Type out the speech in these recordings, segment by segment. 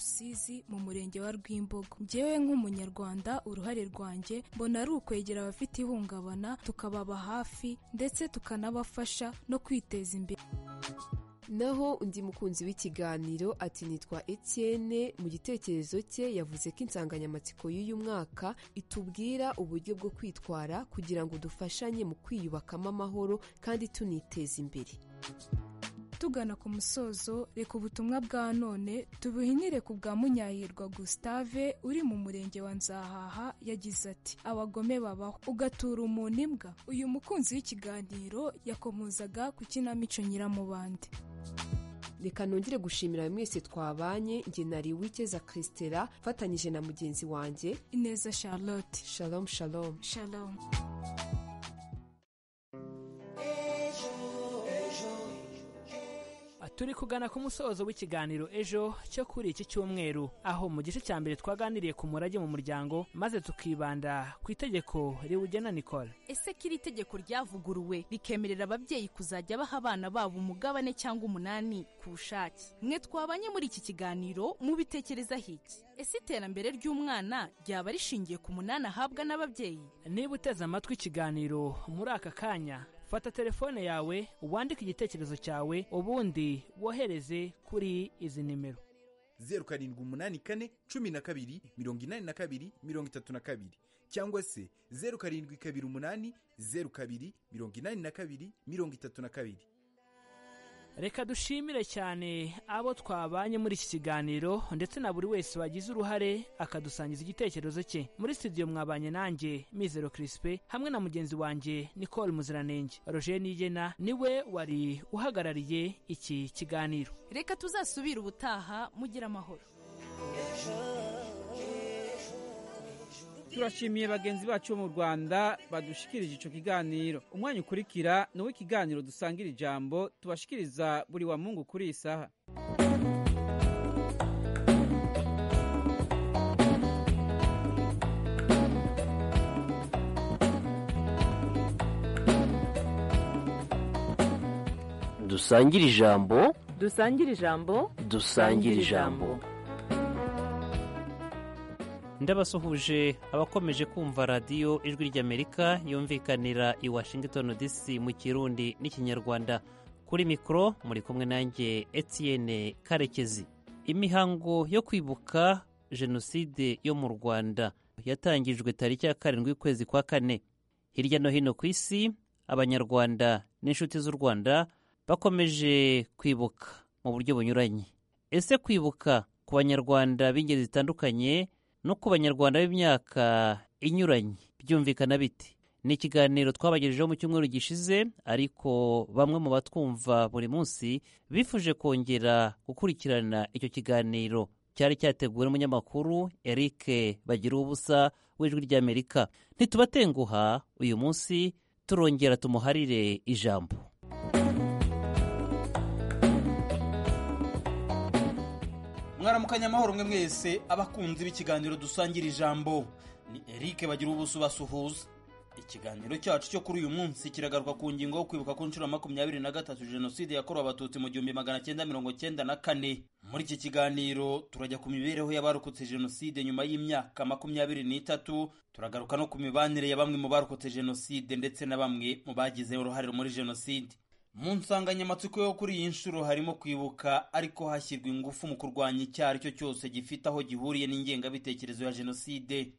Rusizi mu murenge wa Rwimbogo njyewe nk'umunyarwanda uruhare rwanjye mbona ari ukwegera abafite ihungabana tukababa hafi ndetse tukanabafasha no kwiteza imbere naho undi mukunzi w'ikiganiro ati nitwa Etienne mu gitekerezo cye yavuze ko insanganyamatsiko y'uyu mwaka itubwira uburyo bwo kwitwara kugira ngo dufashanye mu kwiyubakamo amahoro kandi tuniteza imbere tugana ku musozo reka ubutumwa bwa none tubuhinire ku bwa munyahirwa gustave uri mu murenge wa nzahaha yagize ati abagome babaho ugatura umuntu imbwa uyu mukunzi w'ikiganiro yakomozaga ku kinamico nyiramubande reka nongere gushimira mwese twabanye njye nari wikeza christela mfatanyije na mugenzi wanjye ineza charlotte shalom shalom shalom turi kugana ku musozo w'ikiganiro ejo cyo kuri iki cyumweru aho mu gice cya mbere twaganiriye ku murage mu muryango maze tukibanda ku itegeko riwugena nikora ese ko iri tegeko ryavuguruwe rikemerera ababyeyi kuzajya baha abana babo umugabane cyangwa umunani ku bushake mwe twabanye muri iki kiganiro mubitekereza hiki ese iterambere ry'umwana ryaba rishingiye ku munani ahabwa n'ababyeyi niba uteze amatwi ikiganiro muri aka kanya fata telefone yawe wandike igitekerezo cyawe ubundi wohereze kuri izi nimero zeru karindwi umunani kane cumi na kabiri mirongo inani na kabiri mirongo itatu na kabiri cyangwa se zeru karindwi kabiri umunani zeru kabiri mirongo inani na kabiri mirongo itatu na kabiri reka dushimire cyane abo twabanye muri iki kiganiro ndetse na buri wese wagize uruhare akadusangiza igitekerezo cye muri studio mwabanye nanjye mizero kirisipe hamwe na mugenzi wanjye nicole muziranenge roger nigena niwe wari uhagarariye iki kiganiro reka tuzasubire ubutaha mugire amahoro turashimiye bagenzi bacu bo mu rwanda badushikirije icyo kiganiro umwanya ukurikira ni uw'ikiganiro dusangira ijambo tubashikiriza buri wa mungu kuri iyi saha dusangire ijambo dusangire ijambo dusangire ijambo ndabasuhuje abakomeje kumva radiyo ijwi ry'amerika yumvikanira i washington dc mu kirundi n'ikinyarwanda kuri mikoro muri kumwe nanjye etienne karekezi imihango yo kwibuka jenoside yo mu rwanda yatangijwe tariki ya karindwi y'ukwezi kwa kane hirya no hino ku isi abanyarwanda n'inshuti z'u rwanda bakomeje kwibuka mu buryo bunyuranye ese kwibuka ku banyarwanda b'ingeri zitandukanye no ku banyarwanda b'imyaka inyuranye byumvikana biti ni ikiganiro twabagejejeho mu cyumweru gishize ariko bamwe mu batwumva buri munsi bifuje kongera gukurikirana icyo kiganiro cyari cyateguwe n'umunyamakuru Eric bagira ubusa w'ijwi ry'amerika ntitubatenguha uyu munsi turongera tumuharire ijambo mwaramukanya amahoro mwe mwese abakunzi b'ikiganiro dusangira ijambo ni eric bagira ubuso basuhuza ikiganiro cyacu cyo kuri uyu munsi kiragaruka ku ngingo yo kwibuka ku nshuro makumyabiri na gatatu jenoside yakorewe abatutsi mu gihumbi magana cyenda mirongo cyenda na kane muri iki kiganiro turajya ku mibereho y'abarokotse jenoside nyuma y'imyaka makumyabiri n'itatu turagaruka no ku mibanire ya bamwe mu barokotse jenoside ndetse na bamwe mu bagize uruhare muri jenoside mu nsanganyamatsiko yo kuri iyi nshuro harimo kwibuka ariko hashyirwa ingufu mu kurwanya icyaha aricyo cyose gifite aho gihuriye n'ingengabitekerezo ya jenoside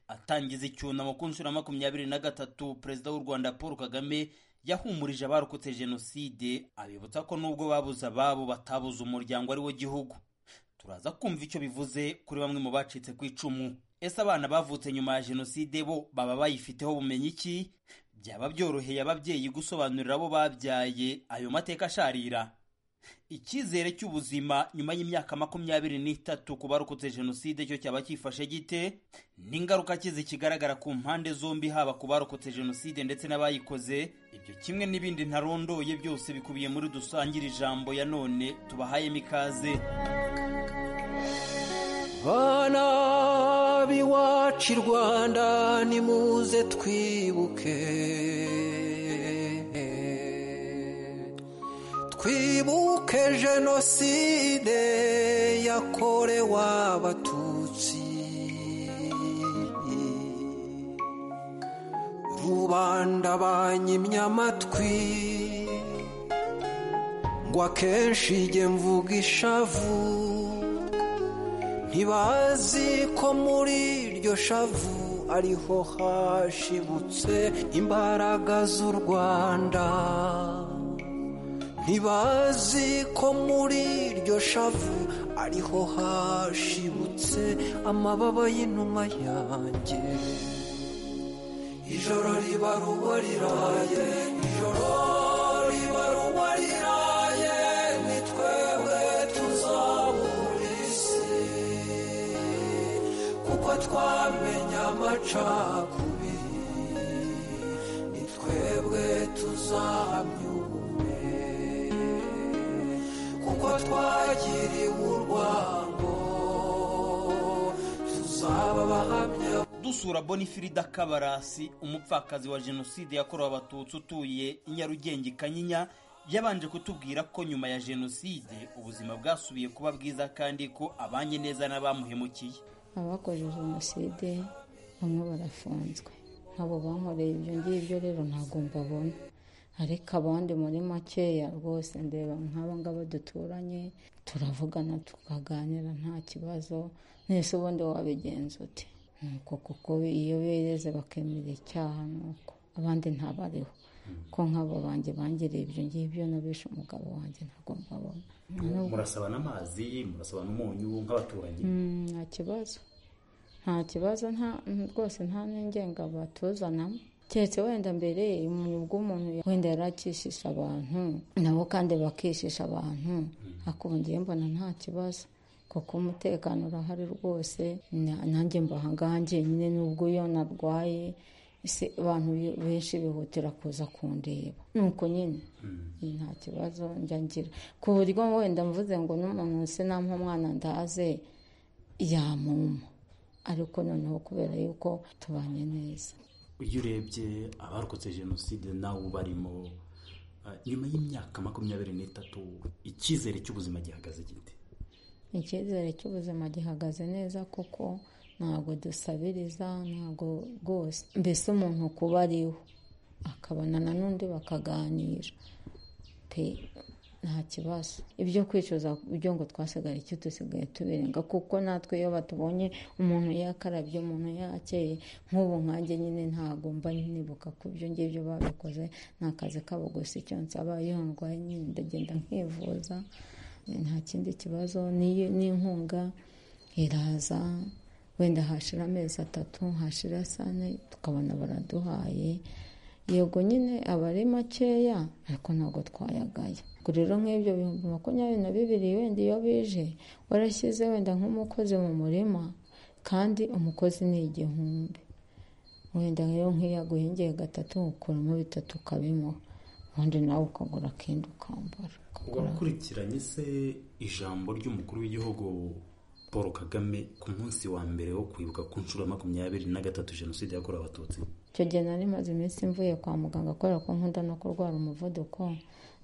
atangiza icyunamo ku nshuro makumyabiri na gatatu perezida w'u rwanda paul kagame yahumurije abarokotse jenoside abibutsa ko nubwo babuze ababo batabuze umuryango ari wo gihugu turaza kumva icyo bivuze kuri bamwe mu bacitse ku icumu ese abana bavutse nyuma ya jenoside bo baba bayifiteho bumenyi iki byaba byoroheye ababyeyi gusobanurira abo babyaye ayo mateka asharira icyizere cy'ubuzima nyuma y'imyaka makumyabiri n'itatu ku barokotse jenoside cyo cyaba cyifashe gite n'ingaruka kizi kigaragara ku mpande zombi haba ku barokotse jenoside ndetse n'abayikoze ibyo kimwe n'ibindi ntarondoye byose bikubiye muri dusangira ijambo ya none tubahayemo ikaze bana b'iwacu i rwanda nimuze twibuke twibuke jenoside yakorewe abatutsi rubanda banyimye amatwi ngo akenshi jye mvuga ishavu ntibazi ko muri iryo shavu ariho hashibutse imbaraga z'u rwanda ntibazi ko muri iryo shavu ariho hashibutse amababa y'inuma yanjye ijoro riba ruba riraye ijoro riba ruba riraye ni twebwe tuzabura isi kuko twamenye amacakubiri ni twebwe tuzamyure kuko twagiriwe urwango tuzaba abahamya dusura bonifirida kabarasi umupfakazi wa jenoside yakorewe abatutsi utuye i nyarugenge i kanyinya yabanje kutubwira ko nyuma ya jenoside ubuzima bwasubiye kuba bwiza kandi ko abanye neza n'abamuhemukiye abakoze jenoside bamwe barafunzwe abo bankoreye ibyo ngibyo rero ntabwo mbabona ariko abandi muri makeya rwose ndeba nk'aba ngaba duturanye turavugana tukaganira nta kibazo mwese ubundi wabigenza uti nuko kuko iyo bereze bakemera icyaha nuko abandi ntabariho ko nk'abo banjye bangiriye ibyo ngibyo n'abishe umugabo wanjye ntabwo mbabona murasaba n'amazi murasaba n'umunyu nk'abaturage Mm, nta kibazo nta kibazo nta rwose nta n'ingenga batuzanamo keretse wenda mbere umuntu bw'umuntu wenda yari akishisha abantu nabo kandi bakishisha abantu akongeye mbona nta kibazo kuko umutekano urahari rwose na- nanjye mbaha ngaha njyenyine n'ubwo iyo narwaye ese abantu be- benshi bihutira kuza kundeba nuko nyine nta kibazo njya ngira ku buryo wenda mvuze ngo n'umuntu se nampa umwana ndaze yamuma ariko noneho kubera yuko tubanye neza iyo urebye abarokotse jenoside nawe ubarimo ah, nyuma y'imyaka makumyabiri n'itatu icyizere cy'ubuzima gihagaze gite icyizere cy'ubuzima gihagaze neza kuko ntabwo dusabiriza ntabwo rwose mbese umuntu kuba ariwe akabonana n'undi bakaganira pe nta kibazo ibyo kwicuza ibyo ngo twasigaye icyo dusigaye tubirenga kuko natwe iyo batubonye umuntu yakarabye umuntu yakeye nk'ubu nkanjye nyine ntabwo mba nibuka ku byo ngibyo babikoze ni akazi kabo gusa icyo nsaba iyo ndwaye nyine ndagenda nkivuza nta kindi kibazo n'iyo- n'inkunga iraza wenda hashira amezi atatu hashira sane tukabona baraduhaye yego nyine aba ari makeya ariko ntabwo twayagaya ubwo rero nk'ibyo bihumbi makumyabiri na bibiri wenda iyo bije warashyize wenda nk'umukozi mu murima kandi umukozi ni igihumbi wenda rero nk'iyo aguhingiye gatatu ukuramo bitatu ukabimuha ubundi nawe ukagura akenda ukambara wakurikiranye se ijambo ry'umukuru w'igihugu paul kagame ku munsi wa mbere wo kwibuka ku nshuro ya makumyabiri na gatatu jenoside yakorewe abatutsi icyo gihe nari maze iminsi mvuye kwa muganga kubera ko nkunda no kurwara umuvuduko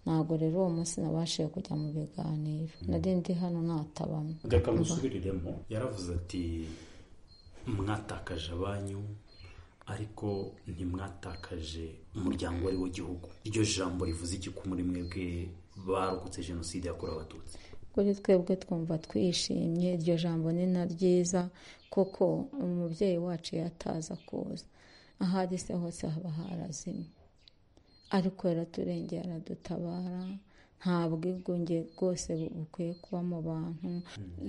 ntabwo rero uwo munsi nabashije kujya mu biganiro nari ndi hano natabamo reka musubiriremo yaravuze ati mwatakaje abanyu ariko ntimwatakaje umuryango wari wo gihugu iryo jambo rivuze iki ku muri mwebwe barokotse jenoside yakorewe abatutsi kuri twebwe twumva twishimye iryo jambo ni na ryiza kuko umubyeyi wacu yataza kuza aho ari se hose haba harazimye ariko yaraturengera aradutabara nta bwigunge bwose bu- bukwiye kuba mu bantu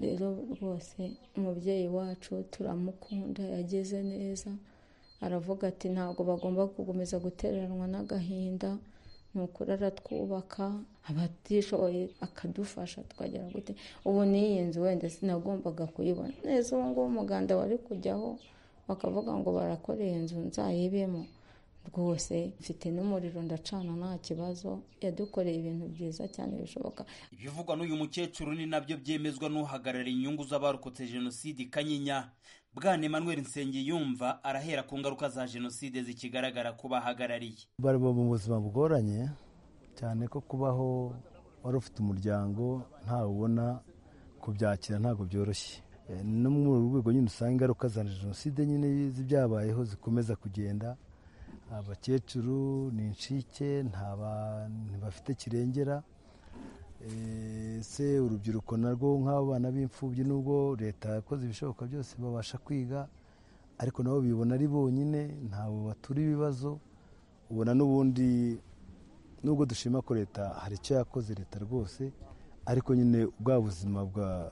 rero rwose umubyeyi wacu turamukunda yagize neza aravuga ati ntabwo bagomba gukomeza gutereranwa n'agahinda ni ukuri aratwubaka abatishoboye akadufasha twagera gute ubu n'iyi nzu wenda sinagombaga kuyibona neza uwo nguwo umuganda wari kujyaho bakavuga ngo barakora iyi nzu nzayibemo rwose mfite n'umuriro ndacana nta kibazo yadukoreye ibintu byiza cyane bishoboka ibivugwa n'uyu mukecuru ni nabyo byemezwa n'uhagarariye inyungu z'abarokotse jenoside i kanyinya bwana emmanuel nsengiyumva arahera ku ngaruka za jenoside zikigaragara ku bahagarariye bari mu buzima bugoranye cyane ko kubaho wari ufite umuryango ntawe ubona kubyakira ntabwo byoroshye no muri uru rwego nyine usanga ingaruka za jenoside nyine z'ibyabayeho zikomeza kugenda abakecuru ni inshike ntibafite kirengera se urubyiruko narwo nk'abo bana b'imfubyi n'ubwo leta yakoze ibishoboka byose babasha kwiga ariko nabo bibona ari bonyine ntabwo batura ibibazo ubona n'ubundi nubwo dushima ko leta hari icyo yakoze leta rwose ariko nyine bwa buzima bwa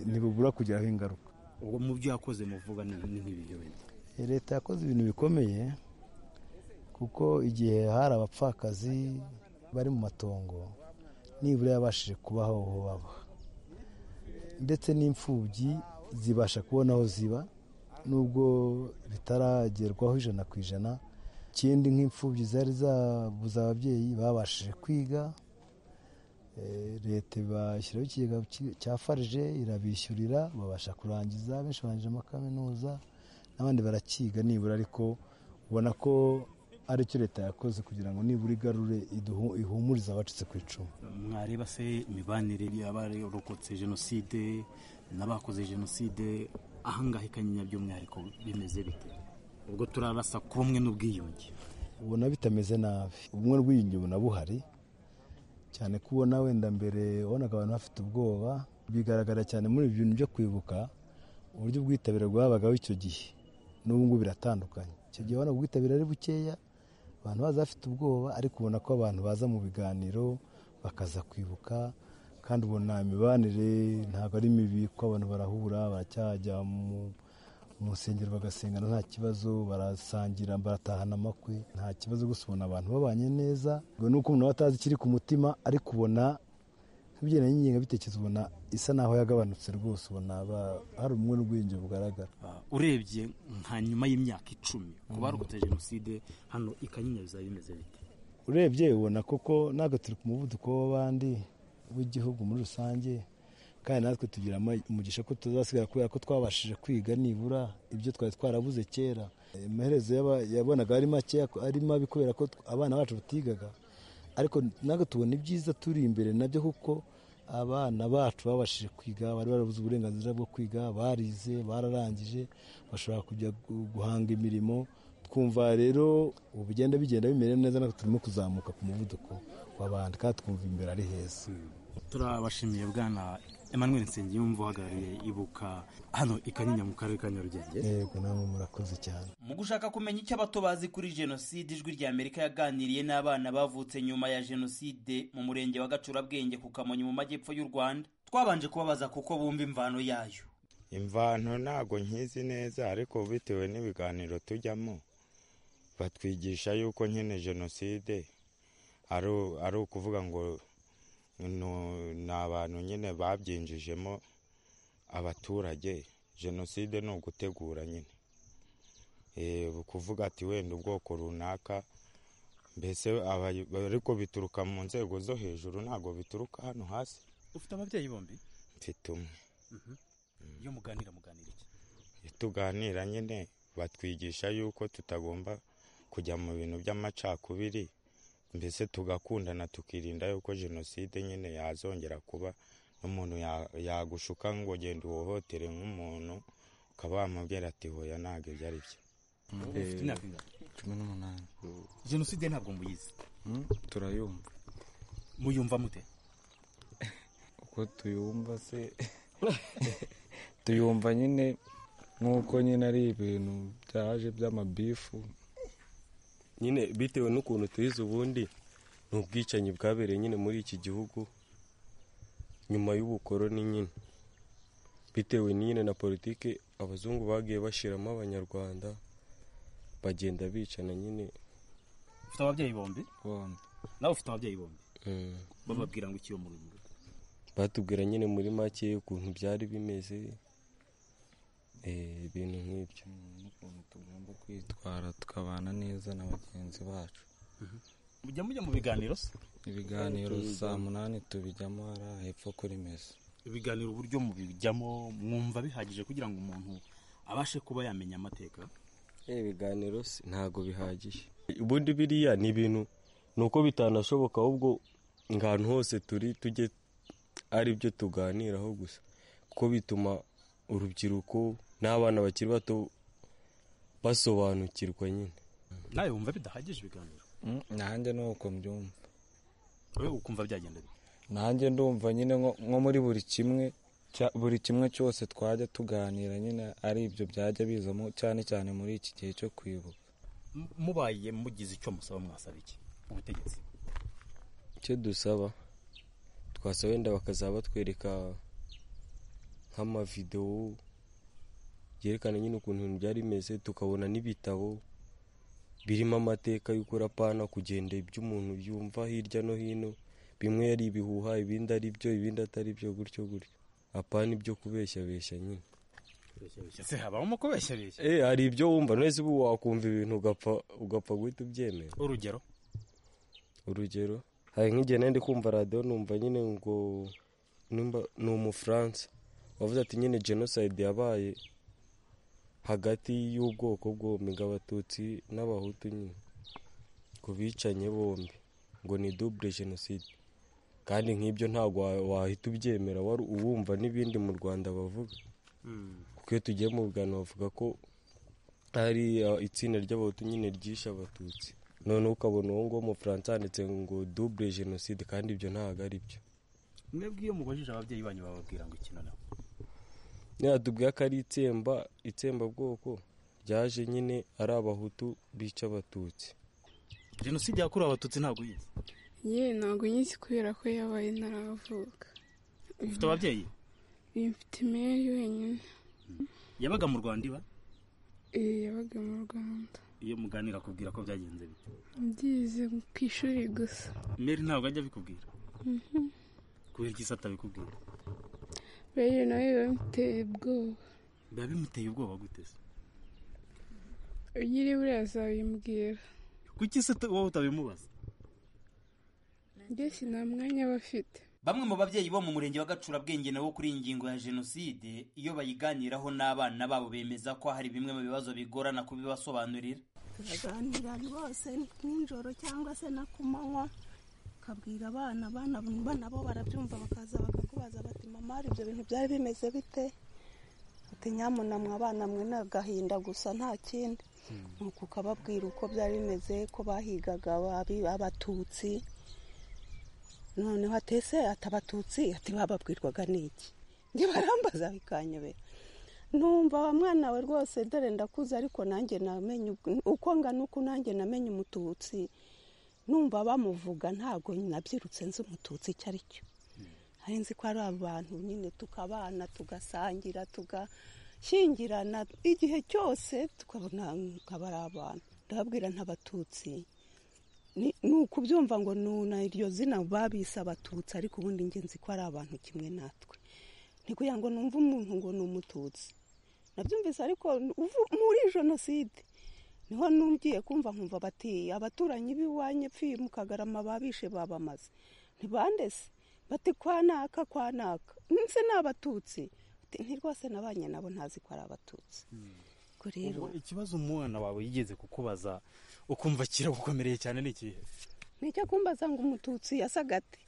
ntibubura kugeraho ingaruka ubwo mu byo yakoze muvuga ni nk'ibyo bintu leta yakoze ibintu bikomeye kuko igihe hari abapfakazi bari mu matongo nibura yabashije kubaho aho baba ndetse n'imfubyi zibasha kubona aho ziba nubwo bitaragerwaho ijana ku ijana ikindi nk'imfubyi zari zabuze ababyeyi babashije kwiga leta ibashyiraho ikigega cya farije irabishyurira babasha kurangiza benshi barangije amakaminuza n'abandi barakiga nibura ariko ubona ko aricyo leta yakoze kugira ngo nibura igarure ihumurize abacitse ku icumu mwareba se imibanire y'abarokotse jenoside n'abakoze jenoside ahangaha ikanyinya by'umwihariko bimeze bite ubwo turarasa ku bumwe n'ubwiyunge ubona bitameze nabi ubumwe n'ubwiyunge ubona buhari cyane ko ubona wenda mbere wabonaga abantu bafite ubwoba bigaragara cyane muri ibi bintu byo kwibuka uburyo ubwitabire bwabagaho icyo gihe n'ubungubu biratandukanye icyo gihe wabonaga ubwitabire ari bukeya abantu baza bafite ubwoba ariko ubona ko abantu baza mu biganiro bakaza kwibuka kandi ubona imibanire ntabwo ari mibi ko abantu barahura baracyajya mu nsengero bagasengana nta kibazo barasangira baratahana amakwe nta kibazo gusa ubona abantu babanye neza ngo nuko umuntu batazi ikiri ku mutima ariko ubona nk'ibigendanye n'ingengabitekerezo ubona isa naho yagabanutse rwose ubona hari ubumwe n'ubwiyunge bugaragara urebye nka nyuma y'imyaka icumi ku barokotse jenoside hano ikanyinya bizaba bimeze bite urebye ubona koko ntabwo turi ku muvuduko w'abandi w'igihugu muri rusange kandi natwe tugira umugisha ko tuzasigara kubera ko twabashije kwiga nibura ibyo twari twarabuze kera amaherezo yabonaga ari make ari mabi kubera ko abana bacu batigaga ariko natwe tubona ibyiza turi imbere nabyo kuko abana bacu babashije kwiga bari barabuze uburenganzira bwo kwiga barize bararangije bashobora kujya guhanga imirimo twumva rero ubu bigenda bigenda bimera neza natwe turimo kuzamuka ku muvuduko w'abandi kandi twumva imbere ari heza turabashimiye bwana Emmanuel Nsengiyumva uhagarariye ibuka hano ikanyinya mu karere ka Nyarugenge yego namwe murakoze cyane mu gushaka kumenya icyo abato bazi kuri jenoside ijwi rya Amerika yaganiriye n'abana bavutse nyuma ya jenoside mu murenge wa Gacurabwenge ku Kamonyi mu majyepfo y'u Rwanda twabanje kubabaza kuko bumva imvano yayo imvano ntabwo nkizi neza ariko bitewe n'ibiganiro tujyamo batwigisha yuko nyine jenoside ari ukuvuga ngo ni abantu nyine babyinjijemo abaturage jenoside ni ugutegura nyine kuvuga ati wenda ubwoko runaka mbese ariko bituruka mu nzego zo hejuru ntabwo bituruka hano hasi ufite ababyeyi bombi mfite umwe iyo muganira muganira iki tuganira nyine batwigisha yuko tutagomba kujya mu bintu by'amacakubiri mbese tugakundana tukirinda yuko jenoside nyine yazongera kuba n'umuntu yagushuka ngo genda uhohotere nk'umuntu ukaba wamubwira ati hoya ntabwo ibyo ari byo cumi n'umunani jenoside ntabwo muyizi turayumva muyumva mute uko tuyumva se tuyumva nyine nk'uko nyine ari ibintu byaje by'amabifu nyine bitewe n'ukuntu tuyize ubundi ni ubwicanyi bwabereye nyine muri iki gihugu nyuma y'ubukoroni nyine bitewe nyine na politiki abazungu bagiye bashyiramo abanyarwanda bagenda bicana nyine ufite ababyeyi bombi bombi nawe ufite ababyeyi bombi bababwira ngo ikiyo muri rugo batubwira nyine muri make ukuntu byari bimeze ibintu nk'ibyo n'ukuntu tugomba kwitwara tukabana neza na bagenzi bacu mujya mujya mu biganiro se ibiganiro saa munani tubijyamo hariya hepfo kuri meza ibiganiro uburyo mubijyamo mwumva bihagije kugira ngo umuntu abashe kuba yamenya amateka ibiganiro ntabwo bihagije ubundi biriya ni ibintu ni uko bitanashoboka ahubwo ngo ahantu hose turi tujye ari byo tuganiraho gusa kuko bituma urubyiruko n'abana bakiri bato basobanukirwa nyine nawe wumva bidahagije ibiganiro nanjye ni uko mbyumva wowe ukumva byagenda bite nanjye ndumva nyine nko nko muri buri kimwe cya- buri kimwe cyose twajya tuganira nyine ari ibyo byajya bizamo cyane cyane muri iki gihe cyo kwibuka M- mubaye mugize icyo musaba mwasaba iki ubutegetsi icyo dusaba twasaba wenda bakazaba batwereka nk'amavidewo yerekana nyine ukuntu ibintu byari bimeze tukabona n'ibitabo birimo amateka y'ukurapana kugenda ibyo umuntu yumva hirya no hino bimwe ari ibihuha ibindi ari byo ibindi atari byo gutyo gutyo apana ibyo kubeshyabeshya nyine se habamo kubeshya beshya Eh, hari ibyo wumva none se ubu wakumva ibintu ugapfa ugapfa guhita ubyemera urugero urugero hari nk'igihe nari ndi kumva radiyo numva nyine ngo numva ni umufaransa wavuze ati nyine jenoside yabaye hagati y'ubwoko bwombi ngo abatutsi n'abahutu nyine ku bicanye bombi ngo ni dubure jenoside kandi nk'ibyo ntabwo wa- wahita ubyemera wari uwumva n'ibindi mu rwanda bavuga kuko iyo tugiye mu Buganda bavuga ko hari uh, itsinda ry'abahutu nyine ryishe abatutsi noneho ukabona uwo nguwo umufaransa yanditse ngo dubure jenoside kandi ibyo ntabwo ari byo mwebwe iyo mubajije ababyeyi banyu bababwira ngo iki noneho ntiyatubwira ko ari itsemba itsembabwoko ryaje nyine ari abahutu bica abatutsi jenoside yakorewe abatutsi ntabwo uyizi yewe ntabwo nyizi kubera ko yabaye ntaravuka ufite ababyeyi Uyu mfite imeri wenyine yabaga mu rwanda iba eh, yabaga mu rwanda iyo muganira akubwira ko byagenze bite byize ku ishuri gusa meri ntabwo ajya abikubwira Mhm. kubera iki se atabikubwira rero nawe biba bimuteye ubwoba biba bimuteye ubwoba gute se ugire buriya azabimbwira kuki se tu- wowe utabimubaza mbese nta mwanya aba afite bamwe mu babyeyi bo mu murenge wa gacurabwenge nabo kuri iyi ngingo ya jenoside iyo bayiganiraho n'abana babo bemeza ko hari bimwe mu bibazo bigorana kubibasobanurira turaganira rwose nijoro cyangwa se na ku manywa ukabwira abana abana abana bo barabyumva bakaza bakakubaza bati mama hari ibyo bintu byari bimeze bite ati nyamuna mwa abana mwe ni agahinda gusa nta kindi nuko ukababwira uko byari bimeze ko bahigaga ababi- abatutsi noneho atese ati abatutsi ati bababwirwaga n'iki njye barambaza bikanyobera numva wa mwana we rwose dore ndakuze ariko nanjye namenye ubw- uko ngana uko nanjye namenye umututsi numva bamuvuga ntabwo nabyirutse nzi umututsi icyo ari cyo hari nzi ko ari abantu nyine tukabana tugasangira tugashyingirana igihe cyose tukabona nkaba ari abantu ndababwira ntabatutsi Ni- ni ukubyumva ngo nuna iryo zina babise abatutsi ariko ubundi ngenzi ko ari abantu kimwe natwe ni kugira ngo numve umuntu ngo ni umututsi nabyumvise ariko uvu- muri jenoside niho numgiye kumva nkumva bati abaturanyi b'iwanyu pfuye mu kagarama babishe babamaze ntibandese bati kwa naka kwa naka nse ni abatutsi Ati, nti rwose nabanye nabo ntazi ko ari abatutsi ubwo rero Ubwo ikibazo umwana wawe yigeze kukubaza ukumva kiragukomereye cyane ni ikihe nicyo kumbaza ngo umututsi yasaga ate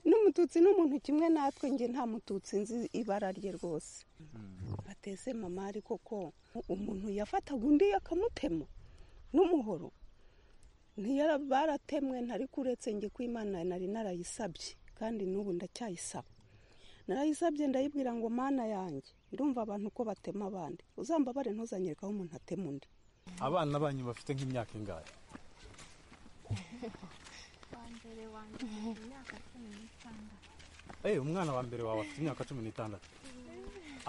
n'umututsi ni umuntu kimwe natwe nge nta mututsi nzi ibara rye rwose bateze mama ariko ko umuntu yafataga undi akamutema n'umuhoro ntiyara baratemwe ntari kuretse nge ko imana nari narayisabye kandi n'ubu ndacyayisaba narayisabye ndayibwira ngo mana yanjye ndumva abantu ko batema abandi uzambabare ntuzanyereka aho umuntu atema undi abana banyu bafite nk'imyaka ingahe eee umwana wa mbere wawe afite imyaka cumi n'itandatu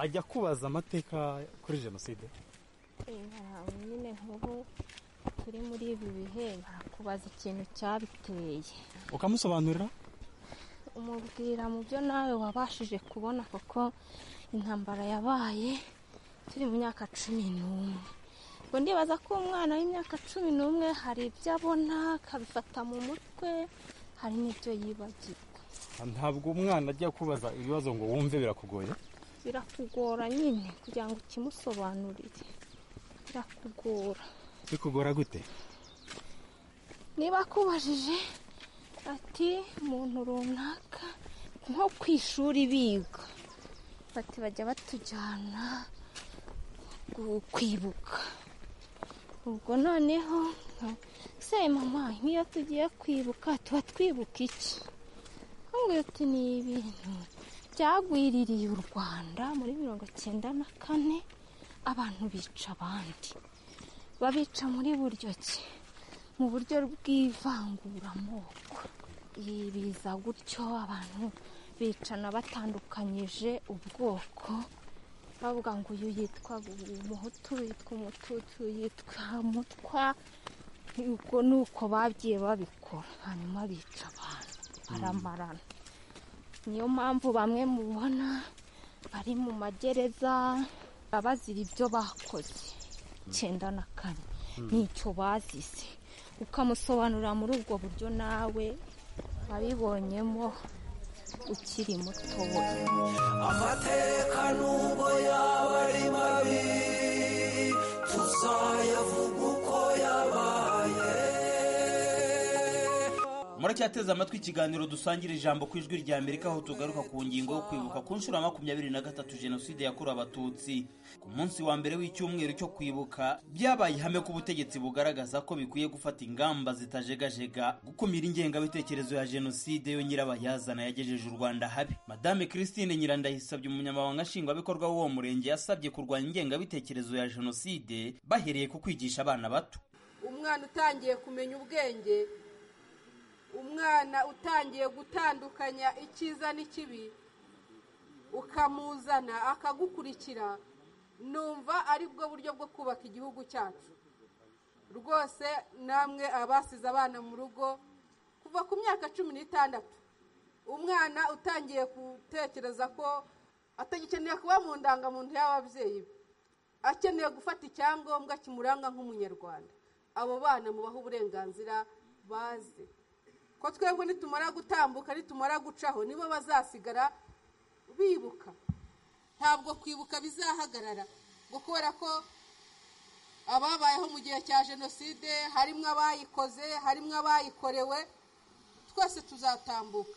ajya kubaza amateka kuri jenoside nyine nk'ubu turi muri ibi bihe barakubaza ikintu cyabiteye ukamusobanurira umubwira mu byo nawe wabashije kubona kuko intambara yabaye turi mu myaka cumi n'umwe ngo ndibaza ko umwana w'imyaka cumi n'umwe hari ibyo abona akabifata mu mutwe hari n'ibyo yibagirwa ntabwo umwana ajya kubaza ibibazo ngo wumve birakugoye birakugora nyine kugira ngo ukimusobanurire birakugora bikugora gute niba akubajije ati umuntu runaka nko ku ishuri biga bati bajya batujyana gu- kwibuka ubwo noneho nka- se mama nk'iyo tugiye kwibuka tuba twibuka iki nkubwira uti ni ibintu byagwiririye u rwanda muri mirongo cyenda na kane abantu bica abandi babica muri buryo ki mu buryo bw'ivanguramoko Ibi biza gutyo abantu bicana batandukanyije ubwoko bavuga ngo uyu yitwa umuhutu uyu yitwa umututsi uyu yitwa mutwa ubwo ni uko bagiye babikora hanyuma bica abantu baramarana niyo mpamvu bamwe mubona bari mu magereza abazira ibyo bakoze icyenda na kane n'icyo bazize ukamusobanurira muri ubwo buryo nawe wabibonyemo ukiri mutoya amateka nubwo yaba ari mabi tuzayavuga uko yabaye muracyateze amatwi ikiganiro dusangira ijambo ku ijwi rya amerika aho tugaruka ku ngingo yo kwibuka ku nshuro ya makumyabiri na gatatu jenoside yakorewe abatutsi ku munsi wa mbere w'icyumweru cyo kwibuka byabaye ihame ko ubutegetsi bugaragaza ko bikwiye gufata ingamba zitajegajega gukumira ingengabitekerezo ya jenoside yo nyirabayazana yagejeje u rwanda habi madame christine nyirandayisabye umunyamabanga nshingwabikorwa w'uwo murenge yasabye kurwanya ingengabitekerezo ya jenoside bahereye ku kwigisha abana bato umwana utangiye kumenya ubwenge umwana utangiye gutandukanya icyiza n'ikibi ukamuzana akagukurikira numva ari bwo buryo bwo kubaka igihugu cyacu rwose namwe abasize abana mu rugo kuva ku myaka cumi n'itandatu umwana utangiye gutekereza ko atagikeneye kuba mu ndangamuntu y'ababyeyi be akeneye gufata icyangombwa kimuranga nk'umunyarwanda abo bana mubaha uburenganzira baze ko twebwe nitumara gutambuka nitumara gucaho nibo bazasigara bibuka ntabwo kwibuka bizahagarara ngo kubera ko ababayeho mu gihe cya jenoside harimo abayikoze harimo abayikorewe twese tuzatambuka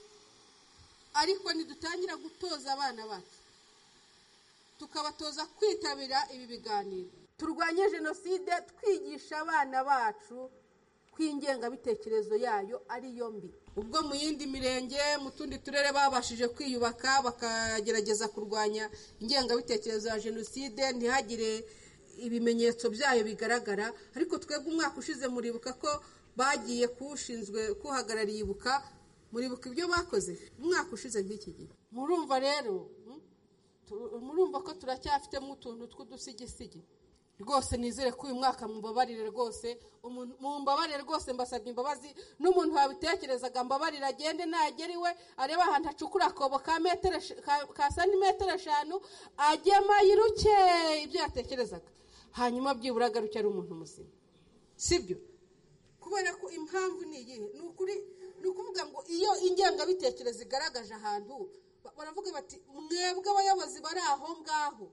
ariko nidutangira gutoza abana bacu tukabatoza kwitabira ibi biganiro turwanye jenoside twigisha abana bacu ko ingengabitekerezo yayo ari yo mbi ubwo mu yindi mirenge mu tundi turere babashije kwiyubaka bakagerageza kurwanya ingengabitekerezo ya jenoside ntihagire ibimenyetso byayo bigaragara ariko twebwe umwaka ushize muribuka ko bagiye kuwushinzwe kuhagarariye ibuka muribuka ibyo bakoze umwaka ushize nk'iki gihe murumva rero mm, tu- murumva ko turacyafitemo utuntu tw'udusigisigi rwose nizere ko uyu mwaka mubabarire rwose umuntu- mumbabarire rwose mbasabye imbabazi n'umuntu wabitekerezaga mbabarire agende nagera iwe arebe ahantu acukura akobo ka metero esh- ka- ka santimetero eshanu agema yiruke ibyo yatekerezaga hanyuma byibura agaruke ari umuntu muzima sibyo kubera ko impamvu ni iyihe ni ukuri ni ukuvuga ngo iyo ingengabitekerezo igaragaje ahantu ba- baravuga bati mwebwe abayobozi bari aho ngaho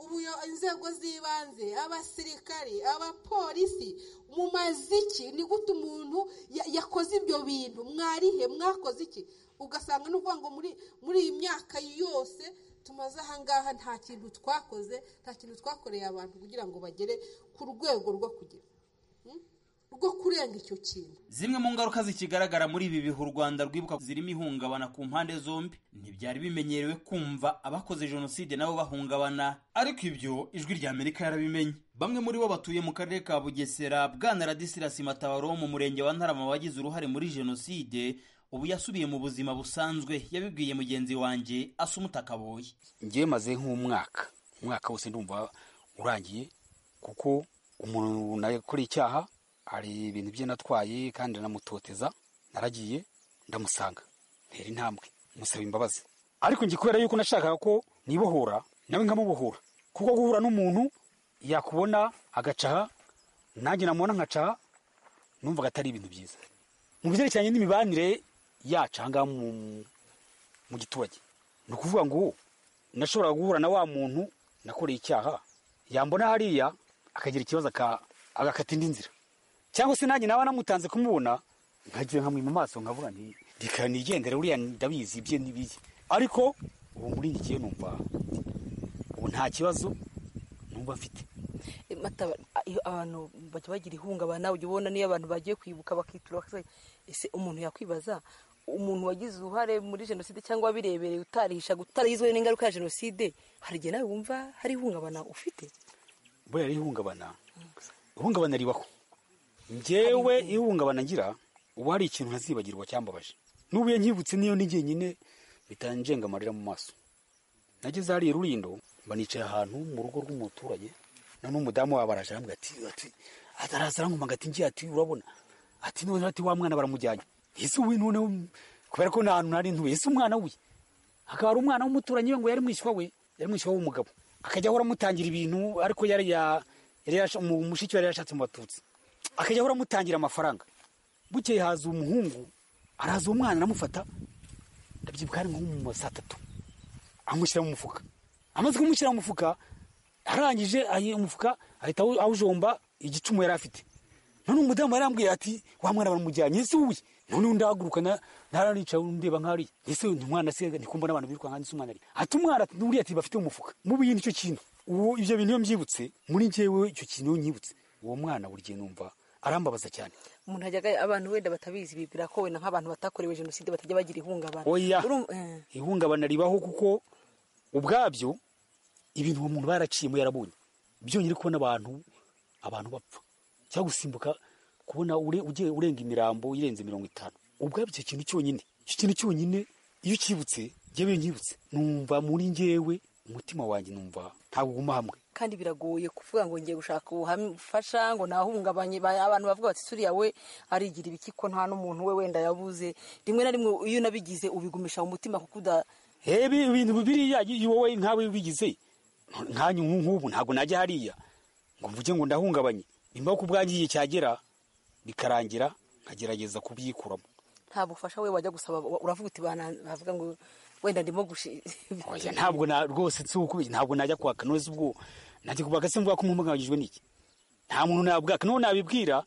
ubuyo inzego z'ibanze abasirikare abapolisi mu maziki ni gute umuntu ya- yakoze ibyo bintu mwarihe mwakoze iki ugasanga ni ukuvuga ngo muri muri iyi myaka yose tumaze ahangaha nta kintu twakoze nta kintu twakoreye abantu kugira ngo bagere ku rwego rwo kugira mm, rwo kurenga icyo kintu Zimwe mu ngaruka zikigaragara muri ibi bihe u Rwanda rwibuka zirimo ihungabana ku mpande zombi, ntibyari bimenyerewe kumva abakoze jenoside nabo bahungabana, ariko ibyo ijwi rya Amerika yarabimenye. Bamwe muri bo batuye mu karere ka Bugesera, Bwana Radisirasi Matabaro wo mu murenge wa Ntarama wagize uruhare muri jenoside, ubu yasubiye mu buzima busanzwe, yabibwiye mugenzi wanjye Asumuta Kaboyi. ngewe maze nk'umwaka umwaka wose ndumva urangiye kuko umuntu nakora icyaha hari ibintu bye natwaye kandi nanamutoteza naragiye ndamusanga ntera intambwe musaba imbabazi ariko njye kubera yuko nashakaga ko nibohora nawe nkamubohora kuko guhura n'umuntu yakubona agacaha nanjye namubona nkacaha numvaga atari ibintu byiza mu byerekeranye n'imibanire yacu aha ngaha mu- mu giturage ni ukuvuga ngo nashobora guhura na wa muntu nakoreye icyaha yambona hariya akagira ikibazo aka- agakata indi nzira cyangwa se nanjye naba namutanze kumubona nkajya nkamwima amaso nkavuga nti reka nigendere uriya ndabizi ibye n'ibye ariko ubu muri iki gihe numva ubu nta kibazo numva mfite mataba iyo abantu bajya bagira ihungabana ujya ubona niyo abantu bagiye kwibuka bakitura bakazajya ese umuntu yakwibaza umuntu wagize uruhare muri jenoside cyangwa wabirebereye utarisha utarayizwe n'ingaruka ya jenoside hari igihe nawe wumva hari ihungabana ufite buriya ihungabana ihungabana ribaho njyewe ihungabana ngira ubu hari ikintu ntazibagirwa cyambabaje n'ubu iyo nkibutse niyo ni jyenyine bitanjenga amarira mu maso nageze hariya rurindo mba nicaye ahantu mu rugo rw'umuturage noneho umudamu wabo araje arambwira ati ati ataraza arankoma ngo ati ngiye ati urabona ati none ati wa mwana baramujyanye ese uwi none kubera ko nta hantu nari ntuye ese umwana we akaba ari umwana w'umuturanyi we ngo yari mwishywa we yari mwishywa w'umugabo akajya ahora amutangira ibintu ariko yari ya yari yasha- mu- mushiki we yari yashatse mu batutsi akajya ahora amutangira amafaranga bukeye haza umuhungu araza uwo mwana aramufata ndabyibuka hari nko mu ma saa tatu amushyira mu mufuka amaze kumushyira mu mufuka arangije ayi- umufuka ahita awu- awujomba igicumu yari afite none umudamu yarambwiye ati wa mwana baramujyanye ese wowe noneho ndahaguruka na- naranicaye ndeba nk'ariya ese uyu mwana se ndikumva n'abantu biruka nk'andi umwana ari ati umwana ati uriya ati bafite mu mufuka mu bindi icyo kintu uwo ibyo bintu iyo mbyibutse muri njyewe icyo kintu iyo nyibutse uwo mwana buri gihe numva arambabaza cyane umuntu ajyaga abantu wenda batabizi bibwira ko wenda nk'abantu batakorewe jenoside batajya bagira ihungabana oya Urumva- eh. ihungabana ribaho kuko ubwabyo ibintu uwo muntu baraciyemo yarabonye byonyine kubona abantu abantu bapfa cyangwa gusimbuka kubona ure- ugiye urenga imirambo irenze mirongo itanu ubwabyo icyo kintu cyonyine icyo kintu cyonyine iyo ukibutse njyewe iyo nkibutse numva muri njyewe umutima wanjye numva ntabwo uguma hamwe kandi biragoye kuvuga ngo ngiye gushaka ubufasha ngo nahungabanye ba- abantu bavuga bati suriya we arigira ibiki ko nta n'umuntu we wenda yabuze rimwe na rimwe iyo unabigize ubigumisha mu mutima kuko uda hebe ibintu biriya iyo wowe nkawe bigize nkanyu nk'ubu ntabwo najya hariya ngo mvuge ngo ndahungabanye nimba ku bwanjye igihe cyagera bikarangira nkagerageza kubyikuramo nta bufasha we wajya gusaba wa- uravuga uti "Bana- bavuga ngo wenda ndimo gushi Oya, ntabwo na rwose si uku ntabwo najya kwaka nose ubwo najya kubaka se mvuga ko mpumugabanyijwe n'iki nta muntu nabwaka n'uwo nabibwira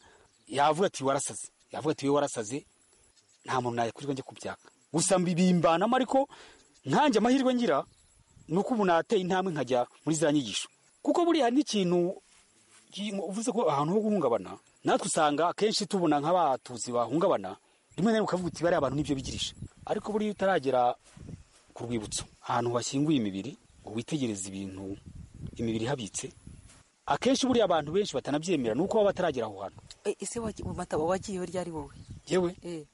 yavuga ati warasaze yavuga ati we warasaze nta muntu nayakurirwa njya kubyaka gusa mbibimbanamo ariko nkanjye amahirwe ngira ni uko ubu nateye intambwe nkajya muri za nyigisho kuko buriya n'ikintu ki- uvuze ko ahantu ho guhungabana natwe usanga akenshi tubona nk'abatuzi bahungabana rimwe na rimwe ukavuga uti bariya abantu nibyo bigirije ariko buriya utaragera ku rwibutso ahantu hashyinguye imibiri uba witegereza ibintu imibiri ihabitse akenshi buriya abantu benshi batanabyemera ni uko baba bataragera aho hantu Eh, ese wagiye mataba wagiyeho ryari wowe yewe Eh.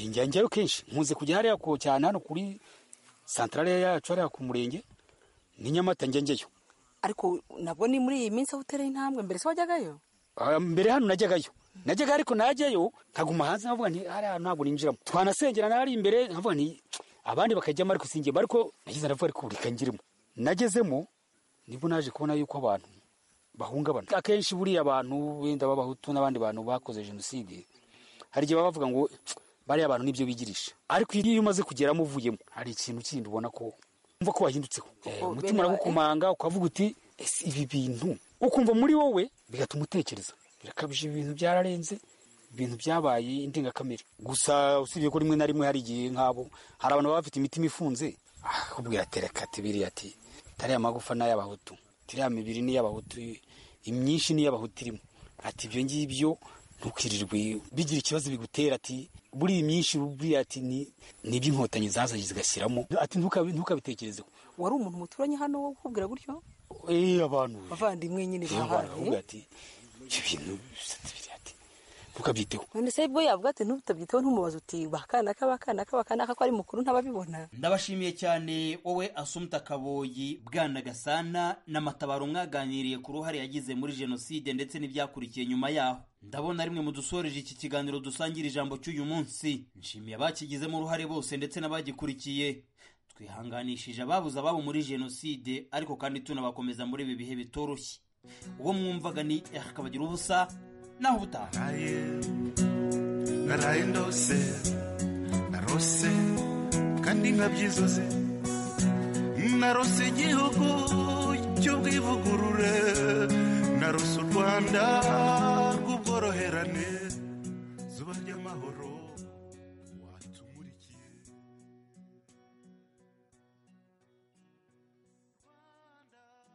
njya njyayo kenshi nkunze kujya hariya ku- cyane hano kuri santarare yacu hariya ku murenge ni nyamata njya njyayo ariko nabwo ni muri iyi minsi aho utera intambwe mbere se wajyagayo Ah, mbere hano najyagayo najyaga ariko najyayo nkaguma hanze nkavuga nti hariya hantu ntabwo ninjiramo twanasengera n'ahari imbere nkavuga nti abandi bakajyamo ariko singiyemo ariko nagize ndavuga ariko reka njyiremo nagezemo nibwo naje kubona yuko abantu bahungabana akenshi buriya abantu wenda b'abahutu n'abandi bantu bakoze jenoside hari igihe baba bavuga ngo bariya abantu nibyo bigirisha ariko iyo umaze kugeramo uvuyemo hari ikintu kindi ubona ko umva ko wahindutseho Eh, umutima uragukomanga ukavuga uti ese ibi bintu ukumva muri wowe bigatuma utekereza birakabije ibintu byararenze ibintu byabaye indengakamere gusa usibye ko rimwe na rimwe hari igihe nk'abo hari abantu baba bafite imitima ifunze akubwira ati reka ati biriya ati tariya magufa ni ay'abahutu tiriya mibiri ni iy'abahutu imyinshi ni iy'abahutu irimo ati ibyo ngibyo ntukirirwe bigira ikibazo bigutera ati buriya imyinshi buriya ati ni ni iby'inkotanyi zazanye zigashyiramo ati ntukabi- ntukabitekerezeho wari umuntu muturanye hano wo kukubwira gutyo Eh, abantu bavandimwe nyine bavuga bahaye ati ibyo bintu bisatsi biriya ati ntukabyiteho none se bwo yavuga ati ntutabyiteho ntumubaze uti bakana k'abakana k'abakana ko ari mukuru ntababibona ndabashimiye cyane wowe asumta kaboyi bwana gasana n'amatabaro mwaganiriye ku ruhare yagize muri jenoside ndetse n'ibyakurikiye nyuma yaho ndabona rimwe mu dusoreje iki kiganiro dusangira ijambo cy'uyu munsi nshimiye abakigizemo uruhare bose ndetse n'abagikurikiye twihanganishije ababuze ababo muri jenoside ariko kandi tunabakomeza muri ibi bihe bitoroshye uwo mwumvaga ni akabagira ubusa naho ubutaha naraye ndose narose kandi nkabyizoze narose igihugu cy'ubwivugurure narose u rwanda rw'ubworoherane zuba ry'amahoro gahoro